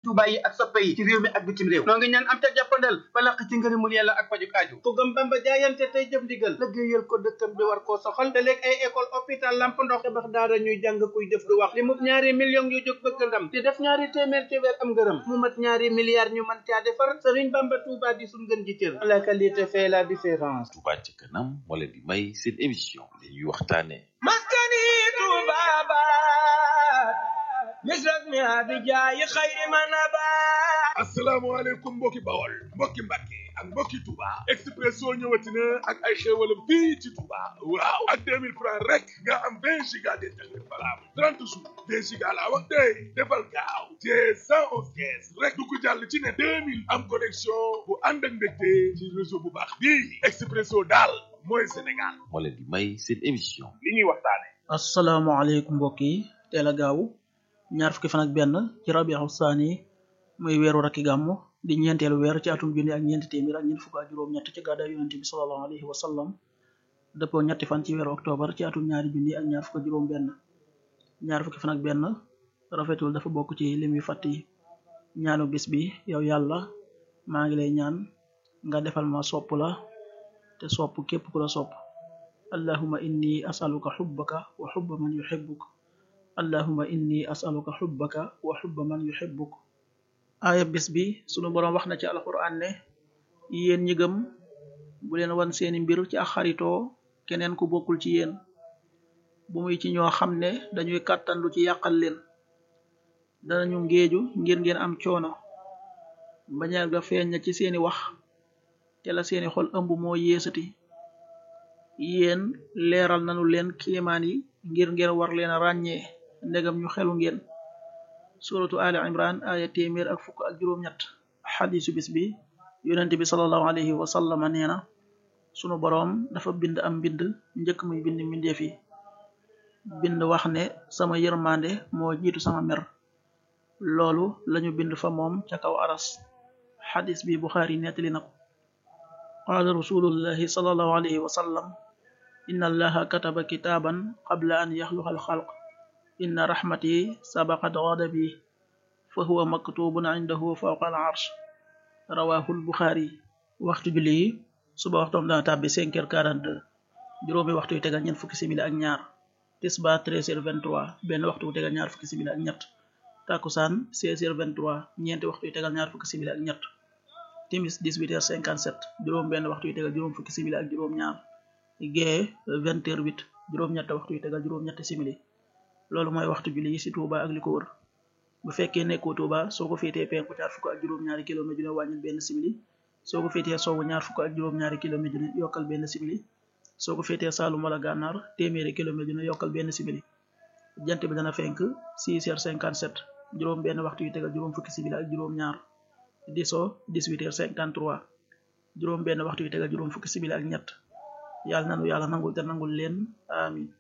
Touba yi ak soppe yi ci réew mi ak bitim réew noo ngi ñaan am ca jàppandal ba laq ci ngërëmul yàlla ak pajuk aju ku gëm Bamba jaayante tey jëf ndigal liggéeyal ko dëkkam bi war koo soxal te léegi ay école hôpital lamp ndox tabax daara ñuy jàng kuy def du wax li mu ñaari millions yu jóg bëgg ndam di def ñaari téeméer ci weer am ngërëm mu mat ñaari milliards ñu mën caa defar Sëriñ Bamba Touba di suñ gën ji cër la qualité fait la différence Touba ca kanam moo leen di may seen émission li ñuy waxtaane maskani tubabat misrak mi abijaayi xayri manabat asalaamaaleykum mbokki bawol mbokki mbàkke ak mbokki Touba Expresso ñëwati na ak ay xéewalam fii ci Touba waaw ak 2000 francs rek nga am 20 giga d'internet valable 30 jours 2 giga laa wax tey defal gaaw te 111 kees rek du ko jàll ci ne 2000 am connexion bu ànd ak mbégte ci réseau bu baax bii Expresso daal mooy Sénégal moo leen di may seen émission li ñuy waxtaane asalaamaaleykum mbokk yi teel a gaaw ñaar fukki fan ak benn ci rabiu saani muy weeru rakki gàmmu di ñeenteelu weer ci atum junni ak ñeenti téeméer ak ñeent fukk ak juróom-ñett ci gàddaay yonente bi sallallahu alayhi wa sallam dëppoo ñetti fan ci weeru octobre ci atum ñaari junni ak ñaar fukk ak juróom benn ñaar fukki fan ak benn rafetul dafa bokk ci lim yu fàtt yi ñaanu bis bi yow yàlla maa ngi lay ñaan nga defal ma sopp la te sopp képp ku la sopp allahuma inni asaluka xubbaka wa xubba man yuxibbuk allahuma inni asaluka xubbaka wa xubba man yuxibbuk aaya bis bi sunu boroom wax na ci alquran ne yéen ñi gëm bu leen wan seeni mbir ci ak xaritoo keneen ku bokkul ci yéen bu muy ci ñoo xam ne dañuy kàttan lu ci yàqal leen danañu ngéeju ngir ngeen am coono bañeel ga feeñ na ci seeni wax te la seeni xol ëmb moo yeesati yéen leeral nanu leen kiimaan yi ngir ngeen war leen a ràññee ndegam ñu xelu ngeen suratu ali imran aya téeméer ak fukk ak juróom-ñett xadisu bis bi yonente bi salallahu alayhi wa sallama nee na sunu boroom dafa bind am mbind njëkk muy bind mbindeef yi bind wax ne sama yërmande moo jiitu sama mer loolu lañu bind fa moom ca kaw aras xadis bi buxaari nettali na ko qaala rasulullahi salallahu alayhi wa sallam inna allaha kataba kitaaban qabla an yaxluqa alxalq inna raxmati sabaqat ghadabi fa huwa maktubun indahu fawqa al arsh rawahu lbuxaari waxtu julli yi suba waxtoom dana tàbbi 5 heures 42 juróomi waxtu yu tegal ñeent fukki simili ak ñaar tisba 13 heures 23 benn waxtu yu tegal ñaar fukki simili ak ñett takusaan 16 heures 23 ñeenti waxtu yu tegal ñaar fukki simili ak ñett timis 18 heures 57 juróom benn waxtu yu tegal juróom fukki simili ak juróom ñaar gee 20 heures 8 juróom ñett waxtu yu tegal juróom ñetti simili loolu mooy waxtu julli yi ci Touba ak li ko wër bu fekkee nekkoo Touba soo ko féetee penku ñaar fukk ak juróom-ñaari kilomètre dina wàññil benn simili soo ko féetee sowwu ñaar fukk ak juróom-ñaari kilomètre dina yokkal benn simili soo ko féetee Saalum wala Gànnaar téeméeri kilomètre dina yokkal benn simili jant bi dana fenk 6 heures 57 juróom benn waxtu yu tegal juróom fukki simili ak juróom ñaar di so 18 heures 53 juróom benn waxtu yu tegal juróom fukki simili ak ñett yàlla nanu yàlla nangul te nangul leen amin